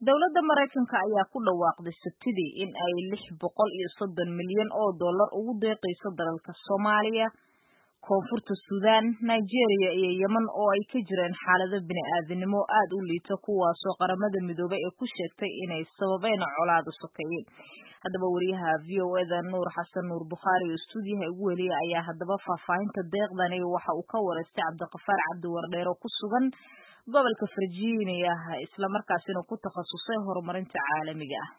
dowladda maraykanka ayaa ku dhawaaqday sabtidii in ay lix boqol iyo soddon milyan oo dollar ugu deeqayso dalalka soomaaliya koonfurta suudaan nigeria iyo yemen oo ay ka jireen xaalado bini-aadinimo aada u liita kuwaasoo qaramada midoobay ee ku sheegtay inay sababeen colaado sokeeye haddaba wariyaha v o eda nuur xasan nuur bukhaari oo stuudiyaha ugu weliya ayaa haddaba faahfaahinta deeqdani waxa uu ka wareystay cabdiqafaar cabdiwardheer oo ku sugan gobolka virginia islamarkaasina ku takhasusay horumarinta caalamiga ah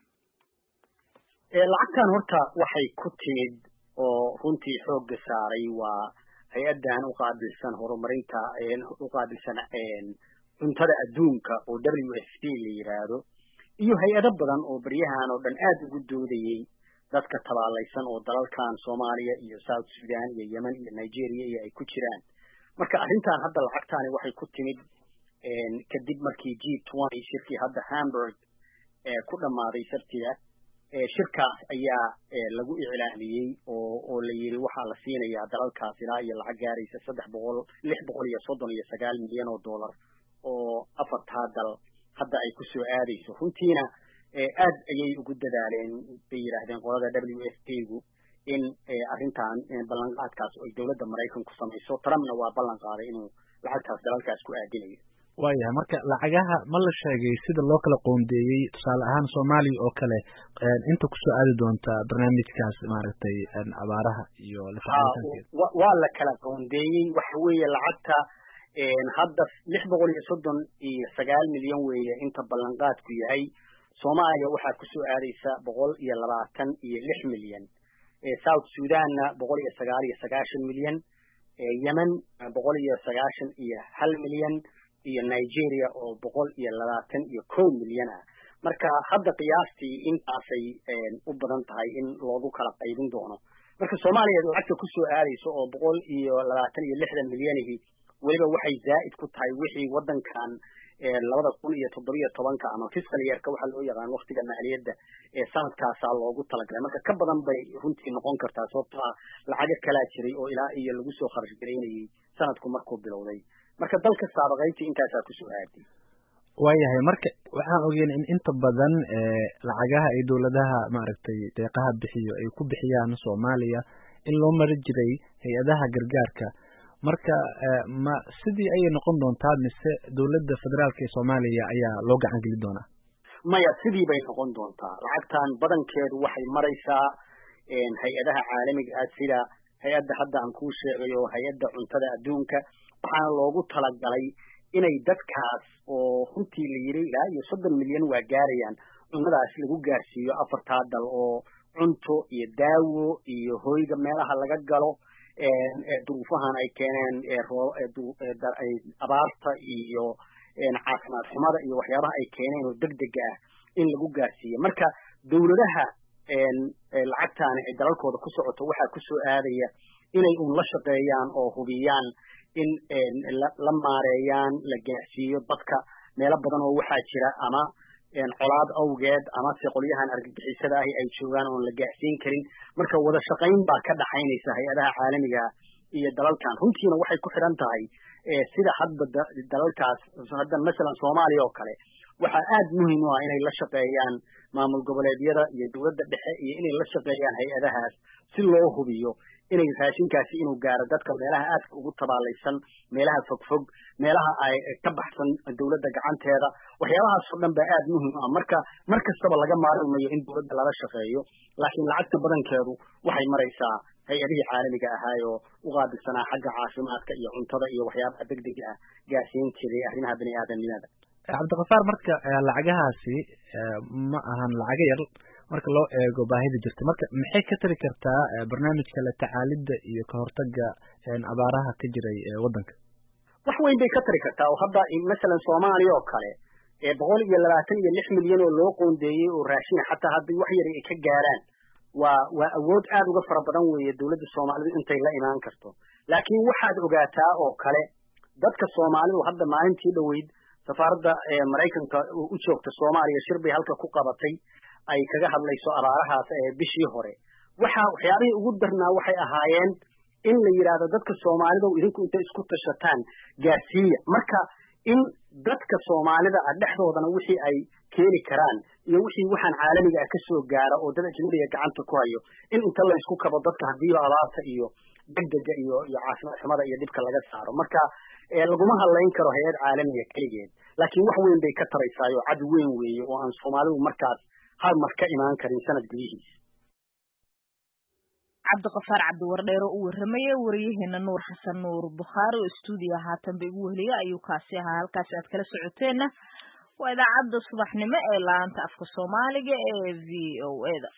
lacagtan horta waxay ku timid oo runtii xoogga saaray waa hay-addan uqaabilsan horumarinta uqaabilsan cuntada adduunka oo w f p la yidhaahdo iyo hay-ado badan oo beryahan oo dhan aada ugu doodayey dadka tabaalaysan oo dalalkan soomaaliya iyo south sudan iyo yemen iyo nigeria iyo ay ku jiraan marka arrintan hadda lacagtaani waxay ku timid kadib markii g twenty shirkii hadda hamburg ku dhammaaday sabtida shirkaas ayaa lagu iclaamiyey oo oo la yidhi waxaa la siinayaa dalalkaas ilaa iyo lacag gaaraysa saddex boqol lix boqol iyo soddon iyo sagaal milyan oo dollar oo afartaa dal hadda ay ku soo aadayso runtiina aad ayay ugu dadaaleen bay yidhaahdeen qolada w f p gu in arrintan ballanqaadkaas ay dowladda maraykanku samayso trumpna waa ballan qaaday inuu lacagtaas dalalkaas ku aadinayo waayahay marka lacagaha ma la sheegay sida loo kala qoondeeyey tusaale ahaan soomaaliya oo kale inta kusoo aadi doonta barnaamijkaas maaragtay abaaraha iyo waa la kala qoondeeyey waxa weeye lacagta hadda lix boqol iyo soddon iyo sagaal milyan weeye inta ballanqaadku yahay soomaaliya waxaa kusoo aadaysa boqol iyo labaatan iyo lix milyan south sudanna boqol iyo sagaal iyo sagaashan milyan yemen boqol iyo sagaashan iyo hal milyan iyo nigeria oo boqol iyo labaatan iyo kow milyan ah marka hadda qiyaastii intaasay u badan tahay in loogu kala qaybin doono marka soomaaliya lacagta kusoo aadayso oo boqol iyo labaatan iyo lixdan milyanihi weliba waxay zaa'id ku tahay wixii waddankan labada kun iyo toddobiyo tobanka ama fiscal yeerka waxaa loo yaqaan waktiga maaliyadda ee sanadkaasaa loogu talagalay marka ka badan bay runtii noqon kartaa sababto ah lacago kalaa jiray oo ilaa iyo lagu soo kharash garaynayay sanadku markuu bilowday marka dalka saabaqayntii intaasaa kusoo aaday waayahay marka waxaan ogeyn in inta badan lacagaha ay dowladaha maaragtay deeqaha bixiyo ay ku bixiyaan soomaaliya in loo mari jiray hay-adaha gargaarka marka ma sidii ayay noqon doontaa mise dowladda federaalka ee soomaaliya ayaa loo gacan geli doonaa maya sidii bay noqon doontaa lacagtan badankeedu waxay maraysaa hay-adaha caalamiga ah sida hay-adda hadda aan kuu sheegayo hay-adda cuntada adduunka waxaana loogu talagalay inay dadkaas oo runtii la yidhi ilaa iyo soddon milyan waa gaarayaan cunnadaas lagu gaarsiiyo afartaa dal oo cunto iyo daawo iyo hoyga meelaha laga galo duruufahan ay keeneen abaarta iyo caafimaad xumada iyo waxyaabaha ay keeneen oo degdega ah in lagu gaarsiiyo marka dowladaha lacagtaani ay dalalkooda ku socoto waxaa kusoo aadaya inay un la shaqeeyaan oo hubiyaan in la maareeyaan la gaarsiiyo dadka meelo badan oo waxaa jira ama colaad awgeed ama se qolyahan argagixisada ahi ay joogaan oon la gaarsiin karin marka wada shaqayn baa ka dhaxaynaysa hay-adaha caalamiga iyo dalalkan runtiina waxay ku xidhan tahay sida hadba dalalkaas hadda masalan soomaaliya oo kale waxaa aad muhiim u ah inay la shaqeeyaan maamul goboleedyada iyo dowladda dhexe iyo inay la shaqeeyaan hay-adahaas si loo hubiyo inay raashinkaasi inuu gaaro dadka meelaha aadka ugu tabaalaysan meelaha fogfog meelaha ay ka baxsan dowladda gacanteeda waxyaabahaasoo dhan baa aada muhiim ah marka mar kastaba laga maarmayo in dowladda lala shaqeeyo laakiin lacagta badankeedu waxay maraysaa hay-adihii caalamiga ahaayoo u qaabilsanaa xagga caafimaadka iyo cuntada iyo waxyaabaha degdega ah gaarsiin jiray arrimaha bini aadamnimada cabdiqafaar marka lacagahaasi ma ahan lacago yar marka loo eego baahida jirta marka maxay ka tari kartaa barnaamijka la tacaalidda iyo kahortaga abaaraha ka jiray waddanka wax weyn bay ka tari kartaa oo hadda masalan soomaaliya oo kale boqol iyo labaatan iyo lix milyan oo loo qoondeeyey oo raashin xataa haddii wax yar ay ka gaaraan waa waa awood aada uga fara badan weeye dowladda soomaalidu intay la imaan karto laakiin waxaad ogaataa oo kale dadka soomaalidu hadda maalintii dhoweyd safaaradda maraykanka u joogta soomaaliya shir bay halka ku qabatay ay kaga hadlayso abaarahaas ee bishii hore waxa waxyaabihii ugu darnaa waxay ahaayeen in la yidhaahdo dadka soomaalidu idinku intay isku tashataan gaarsiiya marka in dadka soomaalida ah dhexdoodana wixii ay keeni karaan iyo wixii waxaan caalamiga ah kasoo gaara oo dad ajnabiga gacanta ku hayo in inta la isku kabo dadka hadiiba abaarta iyo degdega iyo iyo caafimaad xumada iyo dhibka laga saaro marka laguma hadlayn karo hay-ad caalamiga keligeed laakiin wax weyn bay ka taraysaayo cad weyn weeye oo aan soomaalidu markaas hal mar ka imaan karin sanad gudihiis cabdiqafaar cabdiwardheero u warramaya wariyaheena nuur xasan nuur bukhaari oo stuudiyo haatanba igu weheliya ayuu kaasi ahaa halkaasi aad kala socoteenna waa idaacadda subaxnimo ee laanta afka soomaaliga ee v o e da